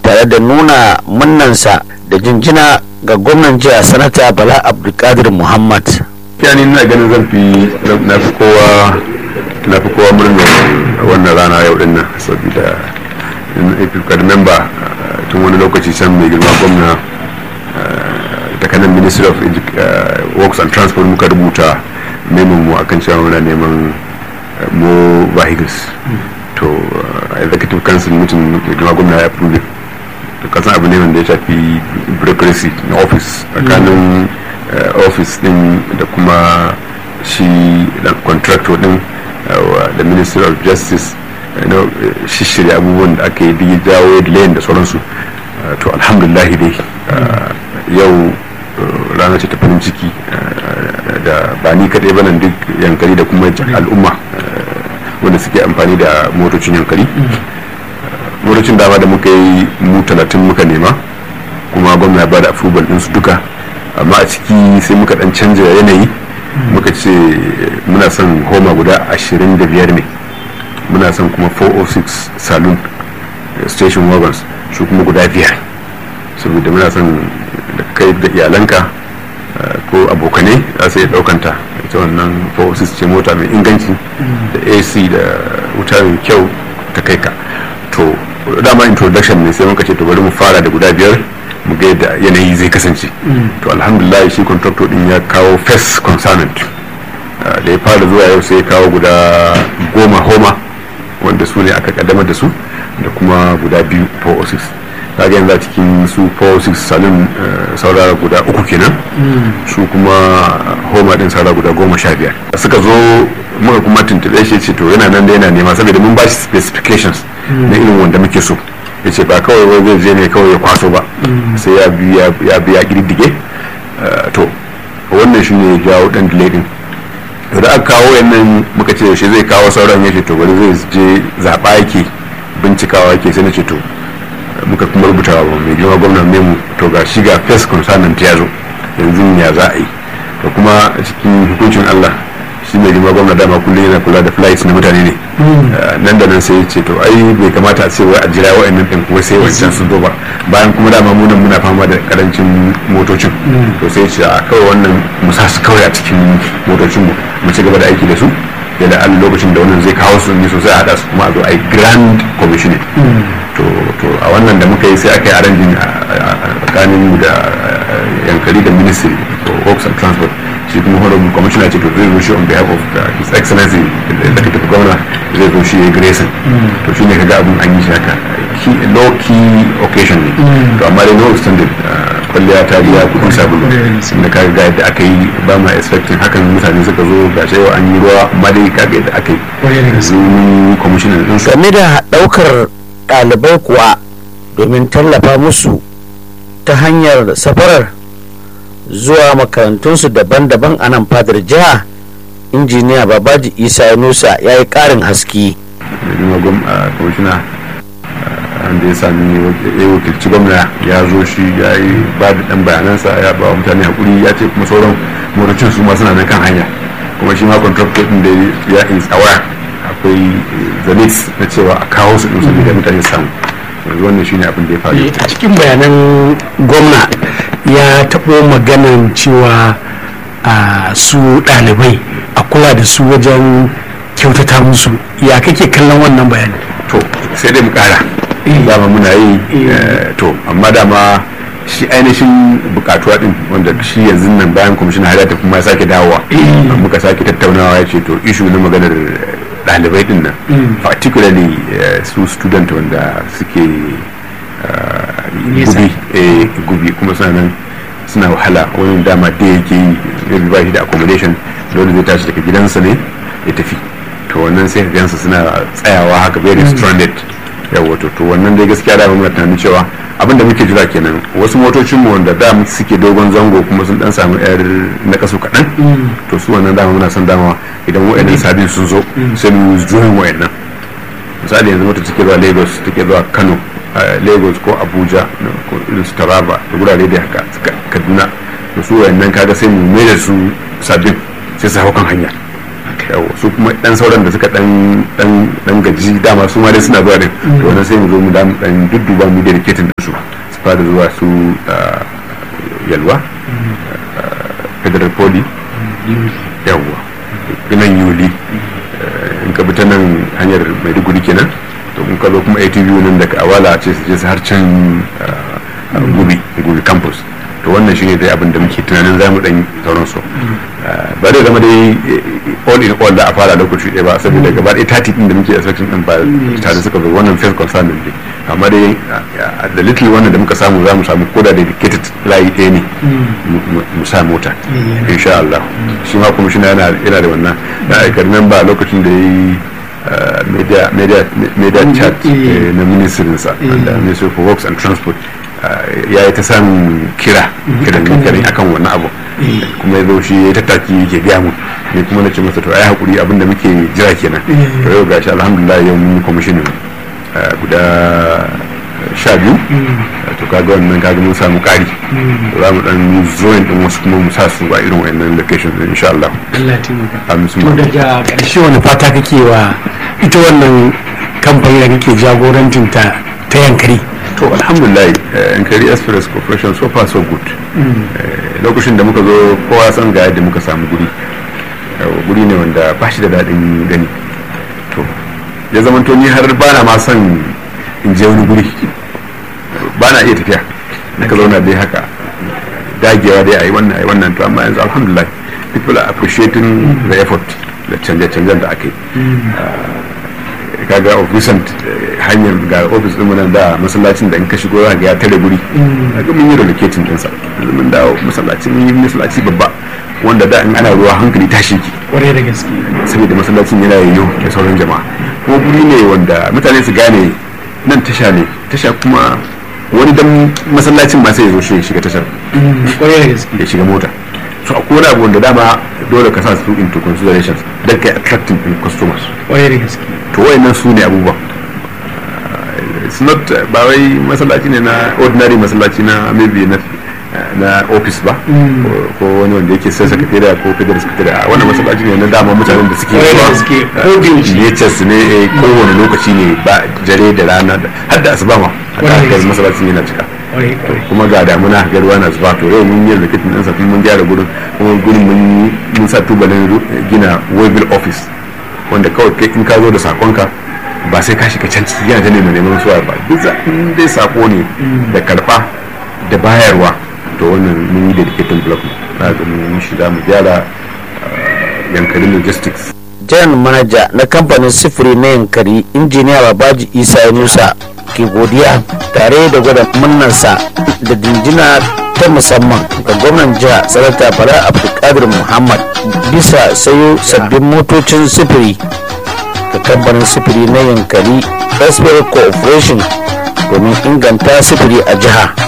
tare da nuna munnansa da jinjina ga gwamnan jiya sanata bala abdulkadir muhammad yani ina ganin zan fi na fi kowa na fi kowa murnar wannan rana yau din nan saboda if you can remember tun wani lokaci can mai girma gwamna ta kanan ministry of works and transport muka rubuta neman mu akan cewa muna neman mo vehicles to executive council mutum mai girma gwamna ya approve to kasan abu ne wanda ya shafi bureaucracy na office tsakanin office din da kuma shi contractor din da ministry of justice shishirya abubuwan da aka yi jawo layin da sauransu to alhamdulillah dai yau rana ce ta farin ciki da ba ni kaɗai ba nan duk yankari da kuma al'umma wanda suke amfani da motocin yankari motocin dama da muka yi mu talatin muka nema kuma gwamna ya bada approval ɗinsu duka amma a ciki sai muka ɗan canja yanayi muka ce muna son homa guda ashirin da biyar ne muna son kuma 406 saloon station wagons su kuma guda biyar saboda muna son da kai da iyalanka ko abokane za su iya daukanta ita wannan 406 ce mota mai inganci da ac da wuta mai kyau ta kai ka to dama introduction ne sai muka ce to bari mu fara da guda biyar mu ga yadda yanayi zai kasance to alhamdulillah shi contractor din ya kawo first concernant da ya fara zuwa yau sai ya kawo guda goma homa wanda su ne aka kaddamar da su da kuma guda biyu 406 kaga yanzu a cikin su 406 salon saurara guda uku kenan su kuma homa din saurara guda goma sha biyar suka zo muka kuma tuntube shi ce to yana nan da yana nema saboda mun ba shi specifications na irin wanda muke so ya ce ba kawai wai zai je ne kawai ya kwaso ba sai ya biya biya girdige to wannan shi ne jawo dan delay din to da aka kawo yannan muka ce yaushe zai kawo sauran ya ce to bari zai je zaɓa yake bincikawa yake sai na ce to muka kuma rubuta wa mai girma gwamnan memu to ga shi ga first concernant ya zo yanzu ya za a yi to kuma cikin hukuncin allah shi mai girma gwamna dama kullum yana kula da flights na mutane ne nan da nan sai ya ce to ai bai kamata a ce wai a jira wa'annan ɗin kuma sai wancan sun zo ba bayan kuma dama mu nan muna fama da karancin motocin to sai ya ce a kawai wannan mu sa su kawai a cikin motocin mu mu ci gaba da aiki da su yadda an lokacin da wannan zai kawo su ne sosai a haɗa su kuma a zo a yi grand commissioning to a wannan da muka yi sai aka yi arrangin a tsakanin mu da yankari da ministry for works and transport shi kuma honorable commissioner ce to zai zo shi on behalf of his excellency da executive governor zai zo shi ya grayson to shi ne kaga abin an yi shi haka low key occasion ne to amma dai no extended kwalliya ta biya kudin sabulu da kaga ga yadda aka yi ba ma expecting hakan mutane suka zo ga cewa an yi ruwa amma dai kaga yadda aka yi yanzu commissioner din game da daukar ɗalibai kuwa domin tallafa musu ta hanyar safarar zuwa makarantunsu daban-daban a nan fadar jiha injiniya babaji isa nusa ya yi ƙarin haske kwamishina da ya sami ya wakilci gwamna ya zo shi ya yi ba da ɗan bayanansa ya ba wa mutane hakuri ya ce kuma sauran motocin su ma suna nan kan hanya kuma shi ma contractor ɗin da ya is aware akwai zanis na cewa a kawo su ɗin saboda mutane samu yanzu wannan shine abin da ya faru a cikin bayanan gwamna ya taɓo maganan cewa a su ɗalibai a kula da su wajen kyautata musu ya kake kallon wannan bayani to sai dai mu kara dama muna yi to amma dama shi ainihin bukatuwa din wanda shi yanzu nan bayan kwamishin har ya tafi ma sake dawowa muka sake tattaunawa ya ce to ishu na maganar ɗalibai din nan particularly su student wanda suke gubi gubi kuma suna nan suna wahala wani dama da yake yi ba shi da accommodation dole zai tashi daga gidansa ne ya tafi to wannan sai gansu suna tsayawa haka very stranded yawa to to wannan dai gaskiya da muna tunanin cewa abin da muke jira kenan wasu motocin mu wanda da suke dogon zango kuma sun dan samu yar na kasu kaɗan to su wannan dama muna son dama idan wa'annan sabin sun zo sai mu juyin wa'annan misali yanzu mota take zuwa lagos take zuwa kano lagos ko abuja ko irin su taraba da gurare da haka kaduna da su wa'annan kaga sai mu mai da su sabbin sai su hau kan hanya yawa su kuma dan sauran da suka dan dan dan gaji dama su ma dai suna zuwa din to wannan sai mu zo mu da mu dan dudduba mu dedicating din su su fara zuwa su ah, yalwa ah, federal poly yawa nan yuli eh, in ka bi ta nan hanyar maiduguri kenan to in ka zo kuma atv nan daga awala ce su je su har can ah, gubi gubi campus to wannan shine dai abin da muke tunanin zamu dan sauran su ba zai zama dai eh, all in all da a fara lokaci ɗaya ba saboda gaba ɗaya tati din da muke expecting din ba tare suka zo wannan first concern din dai amma dai ah, da little wannan da muka samu zamu samu koda dedicated layi ɗaya ne mu- mu- mu sa mota insha Allah shi ma kuma shi yana yana da wannan da aikar nan ba lokacin da yayi ah, media media media chat eh, na ministrinsa da ministry for works and transport ya yi ta samun kira kiran kiran akan wannan abu kuma ya zo shi ya tattaki yake biya mu ne kuma na ce masa to ai hakuri abin da muke jira kenan to yau gashi alhamdulillah yau mun yi kwamishinin guda sha biyu to kaga wannan kaga mun samu kari za mu dan zoin din wasu kuma mu sa su a irin wayannan locations din insha Allah Allah ya taimaka amin to daga ƙarshe wani fata kake wa ita wannan kamfani da kake jagorancin ta ta yankari to alhamdulillah yankari express corporation so far so good Eh, lokacin da muka zo kowa san ga yadda muka samu guri Eh, guri ne wanda ba shi da daɗin gani to ya zamanto ni har bana ma son in je wani guri ba na iya tafiya ka zauna dai haka dagewa dai a yi wannan a yi wannan to amma yanzu alhamdulillah people are appreciating the effort da canje-canjen da aka yi kaga of recent eh, hanyar ga ofis din nan da masallacin da in ka shigo za ga ya tare guri kaga mun yi relocating din sa yanzu mun dawo masallaci mun yi masallaci babba wanda da in ana ruwa hankali tashi ki kwarai da gaske saboda masallacin yana yayyo da sauran jama'a kuma guri ne wanda mutane su gane nan tasha ne tasha kuma wani dan masallacin ma sai ya zo shi ya shiga tashar kwarai da gaske ya shiga mota so akwai wani abu wanda dama dole ka sa su into considerations don kai attracting in customers kwarai da gaske to wayannan su ne abubuwan Uh, it's not uh, ba wai masallaci ne na ordinary masallaci na maybe na na office ba ko- ko wani wanda yake sai sakatariya ko federal sakatariya a wannan masallaci ne na dama mutanen da suke Kwarai da zuwa, gaske, uh, ko da yaushe. natures ne eh, kowane lokaci ne ba jare da rana da- har da asuba ma Kwarai da haka gaske. masallacin yana cika kwarai kwarai kuma ga damuna ga ruwa na zuba to yau mun yi rikitin ɗansa kuma mun gyara gurin kuma gurin mun mun sa tubalin ru- gina waybill office wanda kawai kai in ka zo da sakonka ba sai ka shiga can ciki yana ta neman neman suwa ba duk za- in dai sako ne da karfa da bayarwa to wannan mun yi dedicated block na ga mun shi za mu gyara ah, yankari logistics jan manaja na kamfanin sifiri na yankari injiniya babaji isa yunusa ke godiya tare da gwada munnarsa da dinjina ta musamman ga gwamnan jiha sanata bala abdulkadir muhammad bisa sayo sabbin motocin sifiri ga kamfanin sifiri na yankari express corporation domin inganta sifiri a jiha